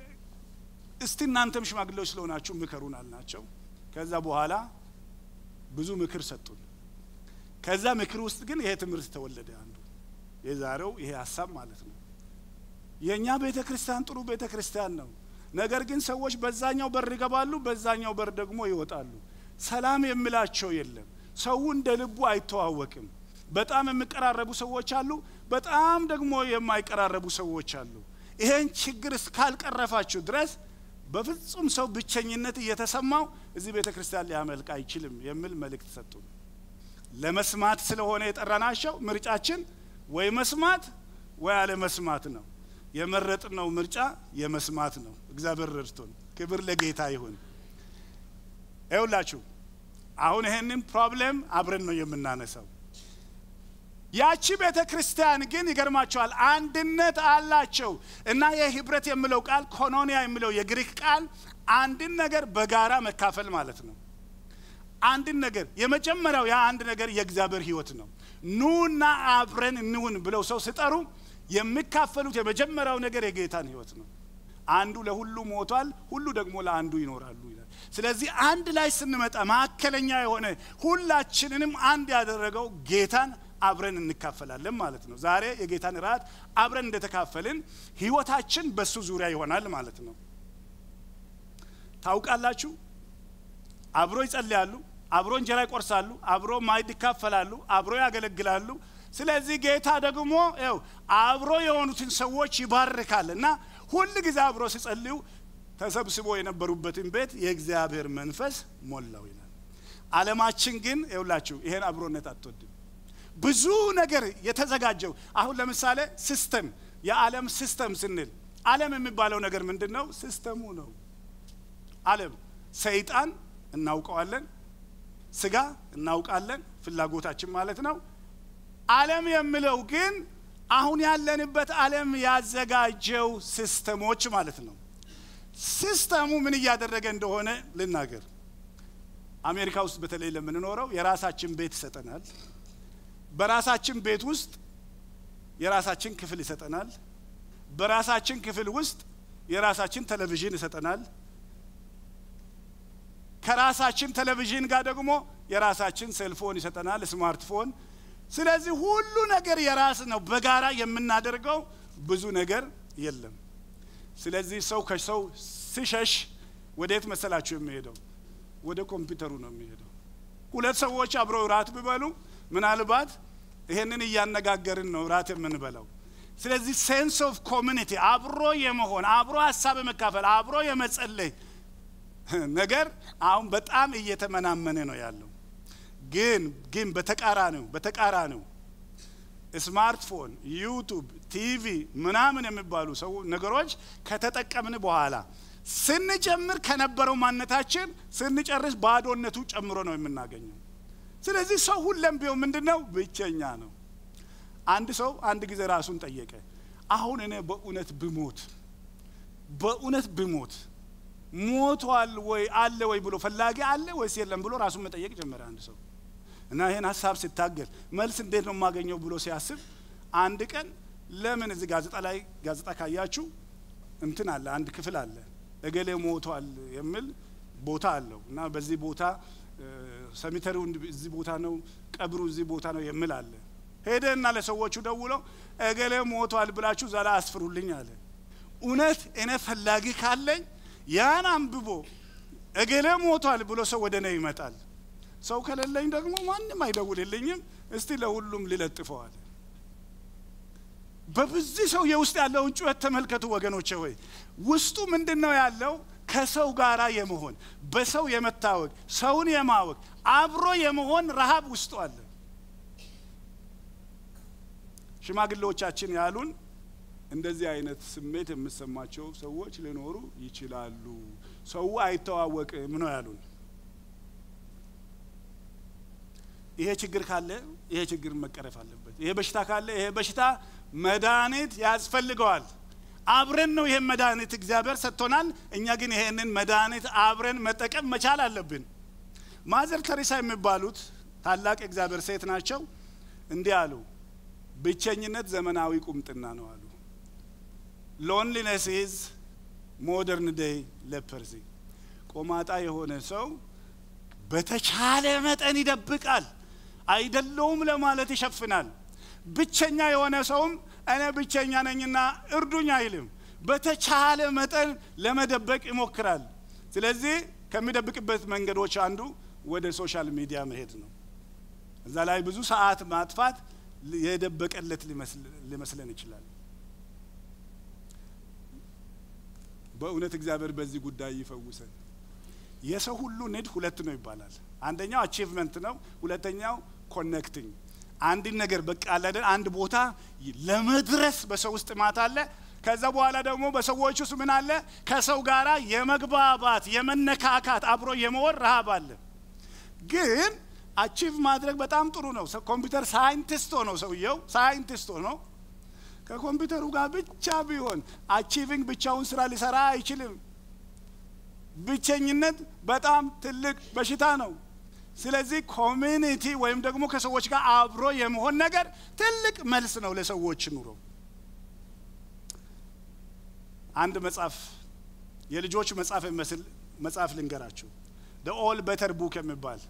Speaker 1: እስቲ እናንተም ሽማግሌዎች ስለሆናችሁ ምከሩን አልናቸው። ከዛ በኋላ ብዙ ምክር ሰጡን። ከዛ ምክር ውስጥ ግን ይሄ ትምህርት ተወለደ። አንዱ የዛሬው ይሄ ሀሳብ ማለት ነው። የእኛ ቤተ ክርስቲያን ጥሩ ቤተ ክርስቲያን ነው። ነገር ግን ሰዎች በዛኛው በር ይገባሉ፣ በዛኛው በር ደግሞ ይወጣሉ። ሰላም የሚላቸው የለም። ሰው እንደ ልቡ አይተዋወቅም። በጣም የሚቀራረቡ ሰዎች አሉ፣ በጣም ደግሞ የማይቀራረቡ ሰዎች አሉ። ይሄን ችግር እስካልቀረፋችሁ ድረስ በፍጹም ሰው ብቸኝነት እየተሰማው እዚህ ቤተ ክርስቲያን ሊያመልክ አይችልም የሚል መልእክት ሰጡን። ለመስማት ስለሆነ የጠራናቸው ምርጫችን ወይ መስማት ወይ አለ መስማት ነው። የመረጥነው ምርጫ የመስማት ነው። እግዚአብሔር ረድቶን፣ ክብር ለጌታ ይሁን። ይውላችሁ አሁን ይሄንን ፕሮብሌም አብረን ነው የምናነሳው። ያቺ ቤተ ክርስቲያን ግን ይገርማቸዋል፣ አንድነት አላቸው እና የህብረት የሚለው ቃል ኮኖኒያ የሚለው የግሪክ ቃል አንድን ነገር በጋራ መካፈል ማለት ነው። አንድን ነገር የመጀመሪያው ያ አንድ ነገር የእግዚአብሔር ህይወት ነው። ኑና አብረን እንሁን ብለው ሰው ሲጠሩ የሚካፈሉት የመጀመሪያው ነገር የጌታን ህይወት ነው። አንዱ ለሁሉ ሞቷል፣ ሁሉ ደግሞ ለአንዱ ይኖራሉ ይላል። ስለዚህ አንድ ላይ ስንመጣ ማዕከለኛ የሆነ ሁላችንንም አንድ ያደረገው ጌታን አብረን እንካፈላለን ማለት ነው። ዛሬ የጌታን ራት አብረን እንደተካፈልን ህይወታችን በሱ ዙሪያ ይሆናል ማለት ነው። ታውቃላችሁ፣ አብሮ ይጸልያሉ፣ አብሮ እንጀራ ይቆርሳሉ፣ አብሮ ማዕድ ይካፈላሉ፣ አብሮ ያገለግላሉ። ስለዚህ ጌታ ደግሞ ው አብሮ የሆኑትን ሰዎች ይባርካል እና ሁል ጊዜ አብሮ ሲጸልዩ ተሰብስቦ የነበሩበትን ቤት የእግዚአብሔር መንፈስ ሞላው ይላል። ዓለማችን ግን ይውላችሁ ይሄን አብሮነት አትወድም። ብዙ ነገር የተዘጋጀው አሁን ለምሳሌ ሲስተም፣ የዓለም ሲስተም ስንል ዓለም የሚባለው ነገር ምንድን ነው? ሲስተሙ ነው። ዓለም ሰይጣን እናውቀዋለን፣ ስጋ እናውቃለን፣ ፍላጎታችን ማለት ነው። ዓለም የሚለው ግን አሁን ያለንበት ዓለም ያዘጋጀው ሲስተሞች ማለት ነው። ሲስተሙ ምን እያደረገ እንደሆነ ልናገር። አሜሪካ ውስጥ በተለይ ለምንኖረው የራሳችን ቤት ይሰጠናል። በራሳችን ቤት ውስጥ የራሳችን ክፍል ይሰጠናል። በራሳችን ክፍል ውስጥ የራሳችን ቴሌቪዥን ይሰጠናል። ከራሳችን ቴሌቪዥን ጋር ደግሞ የራሳችን ሴልፎን ይሰጠናል፣ ስማርትፎን። ስለዚህ ሁሉ ነገር የራስ ነው። በጋራ የምናደርገው ብዙ ነገር የለም። ስለዚህ ሰው ከሰው ሲሸሽ ወዴት መሰላችሁ የሚሄደው? ወደ ኮምፒውተሩ ነው የሚሄደው። ሁለት ሰዎች አብረው ራት ቢበሉ ምናልባት ይሄንን እያነጋገርን ነው ራት የምንበላው። ስለዚህ ሴንስ ኦፍ ኮሚኒቲ አብሮ የመሆን አብሮ ሀሳብ የመካፈል አብሮ የመጸለይ ነገር አሁን በጣም እየተመናመነ ነው ያለው። ግን ግን በተቃራኒው በተቃራኒው ስማርትፎን፣ ዩቱብ፣ ቲቪ ምናምን የሚባሉ ሰው ነገሮች ከተጠቀምን በኋላ ስንጀምር ከነበረው ማንነታችን ስንጨርስ ባዶነቱ ጨምሮ ነው የምናገኘው። ስለዚህ ሰው ሁለም ቢሆን ምንድን ነው ብቸኛ ነው። አንድ ሰው አንድ ጊዜ ራሱን ጠየቀ። አሁን እኔ በእውነት ብሞት በእውነት ብሞት ሞቷል ወይ አለ ወይ ብሎ ፈላጊ አለ ወይስ የለም ብሎ ራሱን መጠየቅ ጀመረ አንድ ሰው እና ይህን ሀሳብ ሲታገል መልስ እንዴት ነው የማገኘው ብሎ ሲያስብ አንድ ቀን ለምን እዚህ ጋዜጣ ላይ ጋዜጣ ካያችሁ እንትን አለ አንድ ክፍል አለ እገሌ ሞቷል የሚል ቦታ አለው እና በዚህ ቦታ ሰሚተሪው እዚህ ቦታ ነው፣ ቀብሩ እዚህ ቦታ ነው የሚል አለ። ሄደና ለሰዎቹ ደውለው እገሌ ሞቷል ብላችሁ ዛላ አስፍሩልኝ አለ። እውነት እኔ ፈላጊ ካለኝ ያን አንብቦ እገሌ ሞቷል ብሎ ሰው ወደ እኔ ይመጣል። ሰው ከሌለኝ ደግሞ ማንም አይደውልልኝም። እስቲ ለሁሉም ልለጥፈዋል። በብዚህ ሰው የውስጥ ያለውን ጩኸት ተመልከቱ ወገኖቼ። ወይ ውስጡ ምንድን ነው ያለው? ከሰው ጋር የመሆን በሰው የመታወቅ ሰውን የማወቅ አብሮ የመሆን ረሃብ ውስጡ አለ። ሽማግሌዎቻችን ያሉን እንደዚህ አይነት ስሜት የምሰማቸው ሰዎች ሊኖሩ ይችላሉ። ሰው አይተዋወቅም ነው ያሉን። ይሄ ችግር ካለ ይሄ ችግር መቀረፍ አለበት። ይሄ በሽታ ካለ ይሄ በሽታ መድኃኒት ያስፈልገዋል። አብረን ነው ይሄን መድኃኒት እግዚአብሔር ሰጥቶናል። እኛ ግን ይሄንን መድኃኒት አብረን መጠቀም መቻል አለብን። ማዘር ተሬሳ የሚባሉት ታላቅ እግዚአብሔር ሴት ናቸው። እንዲህ አሉ፣ ብቸኝነት ዘመናዊ ቁምጥና ነው አሉ። ሎንሊነስ ኢዝ ሞደርን ዴይ ሌፐርሲ። ቆማጣ የሆነ ሰው በተቻለ መጠን ይደብቃል፣ አይደለውም ለማለት ይሸፍናል። ብቸኛ የሆነ ሰውም እኔ ብቸኛ ነኝና እርዱኝ አይልም። በተቻለ መጠን ለመደበቅ ይሞክራል። ስለዚህ ከሚደብቅበት መንገዶች አንዱ ወደ ሶሻል ሚዲያ መሄድ ነው። እዛ ላይ ብዙ ሰዓት ማጥፋት የደበቀለት ሊመስለን ይችላል። በእውነት እግዚአብሔር በዚህ ጉዳይ ይፈውሰን። የሰው ሁሉ ንድ ሁለት ነው ይባላል። አንደኛው አቺቭመንት ነው፣ ሁለተኛው ኮኔክቲንግ አንድን ነገር በቃ አለን አንድ ቦታ ለመድረስ በሰው ውስጥ ጥማት አለ። ከዛ በኋላ ደግሞ በሰዎች ውስጥ ምን አለ? ከሰው ጋራ የመግባባት የመነካካት አብሮ የመወር ረሃብ አለ። ግን አቺቭ ማድረግ በጣም ጥሩ ነው። ኮምፒውተር ሳይንቲስት ሆነው ሰውየው ሳይንቲስት ሆነው ከኮምፒውተሩ ጋር ብቻ ቢሆን አቺቪንግ ብቻውን ስራ ሊሰራ አይችልም። ብቸኝነት በጣም ትልቅ በሽታ ነው። ስለዚህ ኮሚኒቲ ወይም ደግሞ ከሰዎች ጋር አብሮ የመሆን ነገር ትልቅ መልስ ነው ለሰዎች ኑሮ። አንድ መጽሐፍ የልጆች መጽሐፍ የሚመስል መጽሐፍ ልንገራችሁ። ደ ኦል በተር ቡክ የሚባል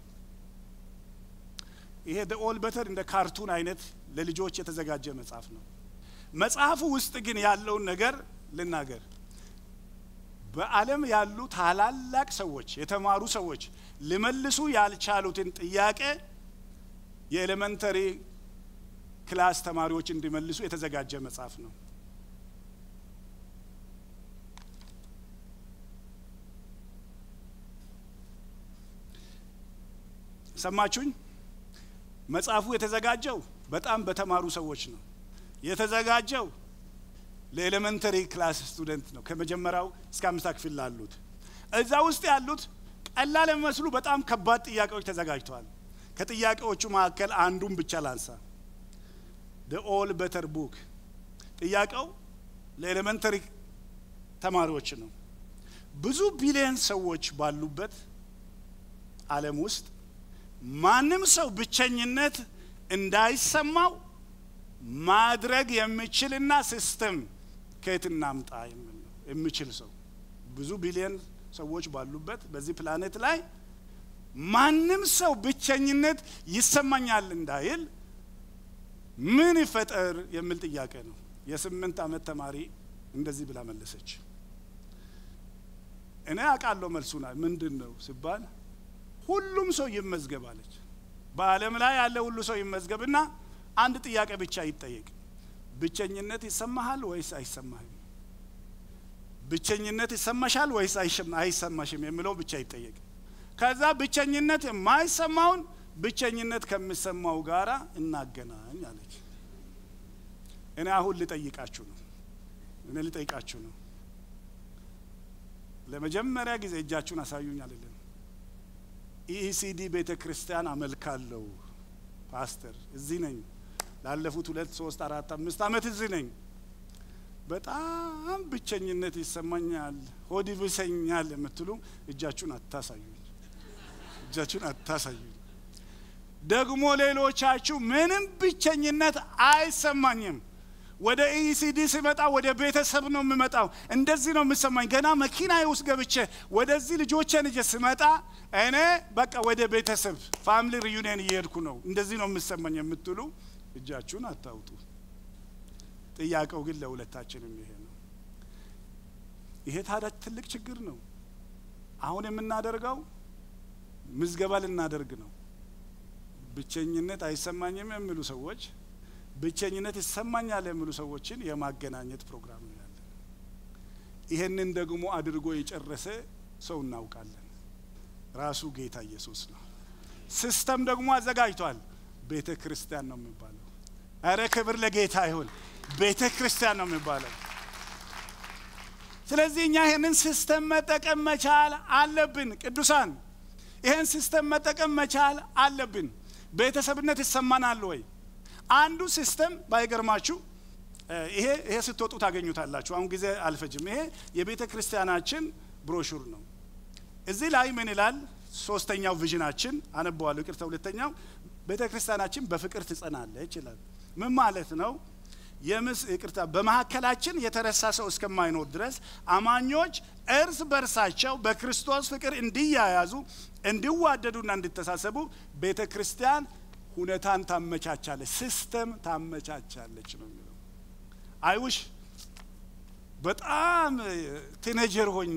Speaker 1: ይሄ ደ ኦል በተር እንደ ካርቱን አይነት ለልጆች የተዘጋጀ መጽሐፍ ነው። መጽሐፉ ውስጥ ግን ያለውን ነገር ልናገር። በዓለም ያሉ ታላላቅ ሰዎች የተማሩ ሰዎች ሊመልሱ ያልቻሉትን ጥያቄ የኤሌመንተሪ ክላስ ተማሪዎች እንዲመልሱ የተዘጋጀ መጽሐፍ ነው። ሰማችሁኝ? መጽሐፉ የተዘጋጀው በጣም በተማሩ ሰዎች ነው። የተዘጋጀው ለኤሌመንተሪ ክላስ ስቱደንት ነው። ከመጀመሪያው እስከ አምስታ ክፍል ላሉት እዛ ውስጥ ያሉት ቀላል የሚመስሉ በጣም ከባድ ጥያቄዎች ተዘጋጅተዋል። ከጥያቄዎቹ መካከል አንዱን ብቻ ላንሳ። ደ ኦል በተር ቡክ ጥያቄው ለኤሌመንተሪ ተማሪዎች ነው። ብዙ ቢሊየን ሰዎች ባሉበት ዓለም ውስጥ ማንም ሰው ብቸኝነት እንዳይሰማው ማድረግ የሚችልና ሲስተም ከየት እናምጣ የሚል ነው። የሚችል ሰው ብዙ ቢሊየን ሰዎች ባሉበት በዚህ ፕላኔት ላይ ማንም ሰው ብቸኝነት ይሰማኛል እንዳይል ምን ይፈጠር የሚል ጥያቄ ነው። የስምንት ዓመት ተማሪ እንደዚህ ብላ መለሰች። እኔ አውቃለሁ መልሱና ምንድን ነው ሲባል ሁሉም ሰው ይመዝገብ አለች። በዓለም ላይ ያለ ሁሉ ሰው ይመዝገብና አንድ ጥያቄ ብቻ ይጠየቅ። ብቸኝነት ይሰማሃል ወይስ አይሰማህም? ብቸኝነት ይሰማሻል ወይስ አይሰማሽም የሚለው ብቻ ይጠየቅ። ከዛ ብቸኝነት የማይሰማውን ብቸኝነት ከሚሰማው ጋራ እናገናኝ አለች። እኔ አሁን ልጠይቃችሁ ነው። እኔ ልጠይቃችሁ ነው። ለመጀመሪያ ጊዜ እጃችሁን አሳዩኝ አልልም። ኢኢሲዲ ቤተ ክርስቲያን አመልካለሁ ፓስተር፣ እዚህ ነኝ። ላለፉት ሁለት ሶስት አራት አምስት ዓመት እዚህ ነኝ። በጣም ብቸኝነት ይሰማኛል፣ ሆድ ይብሰኛል የምትሉ እጃችሁን አታሳዩኝ፣ እጃችሁን አታሳዩኝ። ደግሞ ሌሎቻችሁ ምንም ብቸኝነት አይሰማኝም። ወደ ኢሲዲ ስመጣ ወደ ቤተሰብ ነው የምመጣው። እንደዚህ ነው የምሰማኝ። ገና መኪና ውስጥ ገብቼ ወደዚህ ልጆቼን ይዤ ስመጣ እኔ በቃ ወደ ቤተሰብ ፋሚሊ ሪዩኒየን እየሄድኩ ነው፣ እንደዚህ ነው የምሰማኝ የምትሉ እጃችሁን አታውጡ። ጥያቄው ግን ለሁለታችንም ይሄ ነው። ይሄ ታዲያ ትልቅ ችግር ነው። አሁን የምናደርገው ምዝገባ ልናደርግ ነው። ብቸኝነት አይሰማኝም የሚሉ ሰዎች ብቸኝነት ይሰማኛል የሚሉ ሰዎችን የማገናኘት ፕሮግራም ነው ያለን። ይሄንን ደግሞ አድርጎ የጨረሰ ሰው እናውቃለን። ራሱ ጌታ ኢየሱስ ነው። ሲስተም ደግሞ አዘጋጅቷል። ቤተ ክርስቲያን ነው የሚባለው። አረ ክብር ለጌታ ይሁን። ቤተ ክርስቲያን ነው የሚባለው። ስለዚህ እኛ ይህንን ሲስተም መጠቀም መቻል አለብን። ቅዱሳን ይህን ሲስተም መጠቀም መቻል አለብን። ቤተሰብነት ይሰማናል ወይ? አንዱ ሲስተም ባይገርማችሁ ይሄ ይሄ ስትወጡ ታገኙታላችሁ። አሁን ጊዜ አልፈጅም። ይሄ የቤተ ክርስቲያናችን ብሮሹር ነው። እዚህ ላይ ምን ይላል? ሶስተኛው ቪዥናችን አነበዋለሁ። ይቅርታ፣ ሁለተኛው ቤተ ክርስቲያናችን በፍቅር ትጸናለች ይላል። ምን ማለት ነው? የምስ ይቅርታ፣ በመካከላችን የተረሳ ሰው እስከማይኖር ድረስ አማኞች እርስ በርሳቸው በክርስቶስ ፍቅር እንዲያያዙ እንዲዋደዱና እንዲተሳሰቡ ቤተ ክርስቲያን ሁኔታን ታመቻቻለች፣ ሲስተም ታመቻቻለች ነው የሚለው። አይውሽ በጣም ቲኔጀር ሆኜ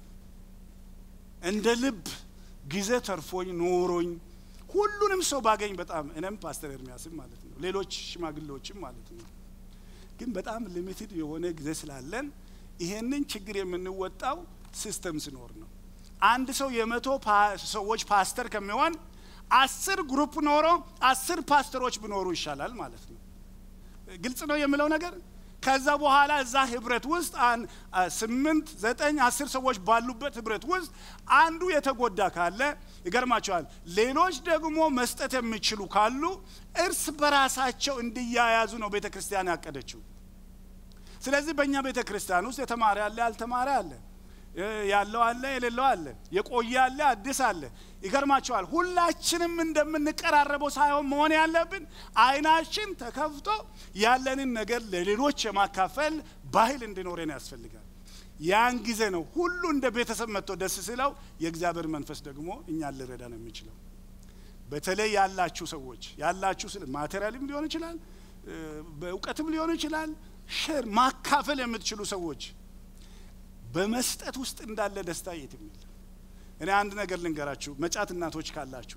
Speaker 1: እንደ ልብ ጊዜ ተርፎኝ ኖሮኝ ሁሉንም ሰው ባገኝ በጣም እኔም ፓስተር ኤርሚያስም ማለት ነው ሌሎች ሽማግሌዎችም ማለት ነው። ግን በጣም ሊሚትድ የሆነ ጊዜ ስላለን ይሄንን ችግር የምንወጣው ሲስተም ሲኖር ነው። አንድ ሰው የመቶ ሰዎች ፓስተር ከሚሆን አስር ግሩፕ ኖሮ አስር ፓስተሮች ቢኖሩ ይሻላል ማለት ነው። ግልጽ ነው የምለው ነገር። ከዛ በኋላ እዛ ህብረት ውስጥ ስምንት ዘጠኝ አስር ሰዎች ባሉበት ህብረት ውስጥ አንዱ የተጎዳ ካለ ይገርማቸዋል። ሌሎች ደግሞ መስጠት የሚችሉ ካሉ እርስ በራሳቸው እንዲያያዙ ነው ቤተ ክርስቲያን ያቀደችው። ስለዚህ በእኛ ቤተ ክርስቲያን ውስጥ የተማረ አለ፣ ያልተማረ አለ፣ ያለው አለ፣ የሌለው አለ፣ የቆየ አለ፣ አዲስ አለ። ይገርማቸዋል። ሁላችንም እንደምንቀራረበው ሳይሆን መሆን ያለብን አይናችን ተከፍቶ ያለንን ነገር ለሌሎች የማካፈል ባህል እንዲኖረን ያስፈልጋል። ያን ጊዜ ነው ሁሉ እንደ ቤተሰብ መጥቶ ደስ ሲለው የእግዚአብሔር መንፈስ ደግሞ እኛን ሊረዳ ነው የሚችለው። በተለይ ያላችሁ ሰዎች ያላችሁ ስለ ማቴሪያልም ሊሆን ይችላል፣ በእውቀትም ሊሆን ይችላል። ሼር ማካፈል የምትችሉ ሰዎች በመስጠት ውስጥ እንዳለ ደስታ የትም የለም። እኔ አንድ ነገር ልንገራችሁ። መጫት እናቶች ካላችሁ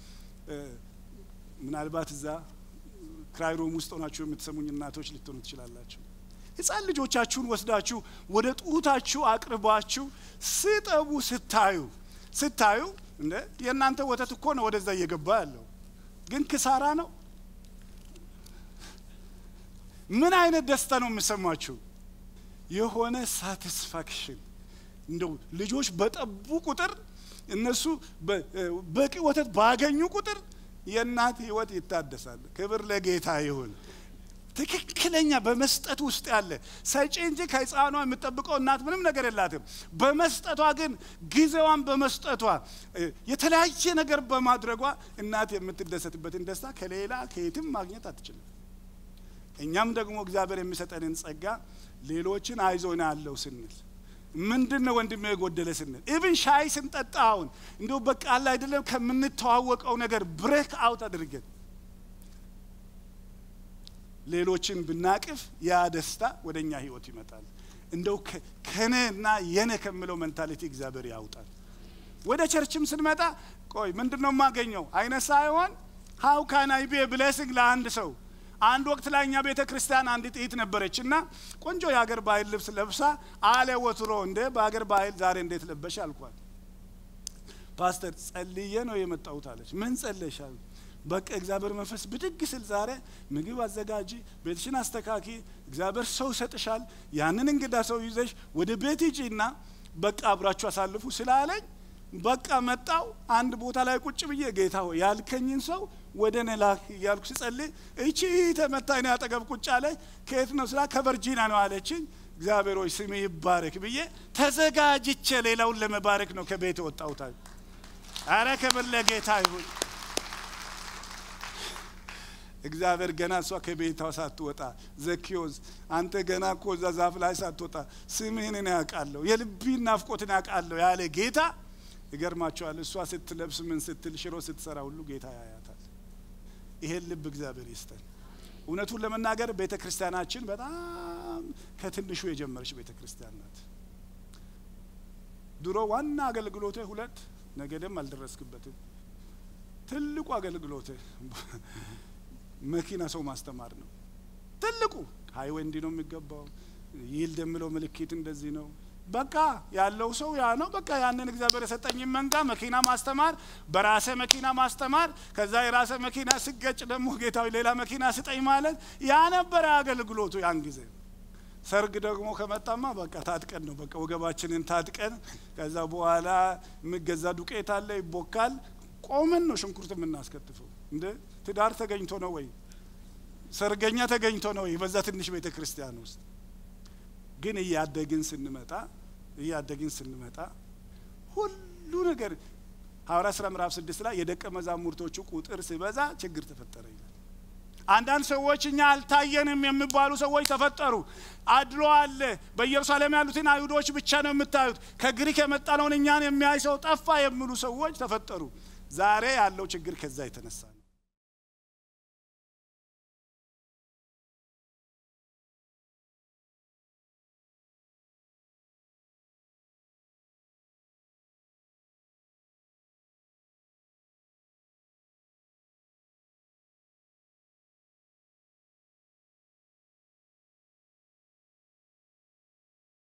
Speaker 1: ምናልባት እዛ ክራይሮም ውስጥ ሆናችሁ የምትሰሙኝ እናቶች ልትሆኑ ትችላላችሁ። ሕፃን ልጆቻችሁን ወስዳችሁ ወደ ጡታችሁ አቅርባችሁ ስጠቡ ስታዩ ስታዩ እንደ የእናንተ ወተት እኮ ነው ወደዛ እየገባ ያለው፣ ግን ክሳራ ነው። ምን አይነት ደስታ ነው የሚሰማችሁ? የሆነ ሳቲስፋክሽን እንደው ልጆች በጠቡ ቁጥር እነሱ በቂ ወተት ባገኙ ቁጥር የእናት ህይወት ይታደሳል። ክብር ለጌታ ይሁን። ትክክለኛ በመስጠት ውስጥ ያለ ሰጪ እንጂ ከህፃኗ የምጠብቀው እናት ምንም ነገር የላትም። በመስጠቷ ግን ጊዜዋን በመስጠቷ የተለያየ ነገር በማድረጓ እናት የምትደሰትበትን ደስታ ከሌላ ከየትም ማግኘት አትችልም። እኛም ደግሞ እግዚአብሔር የሚሰጠንን ጸጋ ሌሎችን አይዞን ያለው ስንል ምንድን ነው ወንድሜ የጎደለ ስንል ኢቭን ሻይ ስንጠጣ አሁን እንዲሁ በቃ አለ አይደለም ከምንተዋወቀው ነገር ብሬክ አውት አድርገን ሌሎችን ብናቅፍ ያ ደስታ ወደ እኛ ህይወት ይመጣል። እንደው ከኔና የኔ ከምለው ሜንታሊቲ እግዚአብሔር ያውጣል። ወደ ቸርችም ስንመጣ ቆይ ምንድን ነው የማገኘው አይነት ሳይሆን ሀው ካን አይ ቢ ብሌሲንግ ለአንድ ሰው አንድ ወቅት ላይ እኛ ቤተ ክርስቲያን አንዲት እህት ነበረች እና ቆንጆ የሀገር ባህል ልብስ ለብሳ አለ ወትሮ እንደ በሀገር ባህል ዛሬ እንዴት ለበሽ አልኳት። ፓስተር ጸልዬ ነው የመጣሁት አለች። ምን ጸለሻል? በቃ እግዚአብሔር መንፈስ ብድግ ስል ዛሬ ምግብ አዘጋጂ፣ ቤትሽን አስተካኪ፣ እግዚአብሔር ሰው ይሰጥሻል፣ ያንን እንግዳ ሰው ይዘሽ ወደ ቤት ሂጂና በቃ አብራችሁ አሳልፉ ስላለኝ በቃ መጣው። አንድ ቦታ ላይ ቁጭ ብዬ ጌታ ሆይ ያልከኝን ሰው ወደ እኔ ላክ እያልኩ ስጸልይ እቺ ተመታኝ ነው አጠገብ ቁጭ አለች። ከየት ነው ስላ ከቨርጂና ነው አለችኝ። እግዚአብሔር ሆይ ስሜ ይባረክ ብዬ ተዘጋጅቼ ሌላውን ለመባረክ ነው ከቤት ወጣሁት። አረ ክብር ለጌታ ይሁን። እግዚአብሔር ገና እሷ ከቤቷ ሳትወጣ ዘኪዮስ አንተ ገና እኮ እዛ ዛፍ ላይ ሳትወጣ ስምህን እኔ ያውቃለሁ የልቢን ናፍቆትን ያውቃለሁ ያለ ጌታ ይገርማቸዋል። እሷ ስትለብስ ምን ስትል ሽሮ ስትሰራ ሁሉ ጌታ ያያታል። ይሄን ልብ እግዚአብሔር ይስጠን። እውነቱን ለመናገር ቤተ ክርስቲያናችን በጣም ከትንሹ የጀመረች ቤተ ክርስቲያን ናት። ድሮ ዋና አገልግሎቴ ሁለት ነገደም አልደረስክበትም። ትልቁ አገልግሎቴ መኪና ሰው ማስተማር ነው። ትልቁ ሀይዌ እንዲህ ነው የሚገባው። ይልድ የምለው ምልክት እንደዚህ ነው። በቃ ያለው ሰው ያ ነው። በቃ ያንን እግዚአብሔር የሰጠኝን መንጋ መኪና ማስተማር፣ በራሴ መኪና ማስተማር፣ ከዛ የራሴ መኪና ስገጭ ደግሞ ጌታዊ ሌላ መኪና ስጠኝ ማለት ያ ነበረ አገልግሎቱ ያን ጊዜ። ሰርግ ደግሞ ከመጣማ በቃ ታጥቀን ነው በቃ ወገባችንን ታጥቀን፣ ከዛ በኋላ የሚገዛ ዱቄት አለ ይቦካል። ቆመን ነው ሽንኩርት የምናስከትፈው። እንደ ትዳር ተገኝቶ ነው ወይ ሰርገኛ ተገኝቶ ነው ወይ በዛ ትንሽ ቤተ ክርስቲያን ውስጥ ግን እያደግን ስንመጣ እያደግን ስንመጣ ሁሉ ነገር ሐዋርያ ሥራ ምዕራፍ ስድስት ላይ የደቀ መዛሙርቶቹ ቁጥር ሲበዛ ችግር ተፈጠረ ይላል። አንዳንድ ሰዎች እኛ አልታየንም የሚባሉ ሰዎች ተፈጠሩ። አድሎ አለ። በኢየሩሳሌም ያሉትን አይሁዶች ብቻ ነው የምታዩት፣ ከግሪክ የመጣነውን እኛን የሚያይ ሰው ጠፋ የሚሉ ሰዎች ተፈጠሩ። ዛሬ ያለው ችግር ከዛ የተነሳ ነው።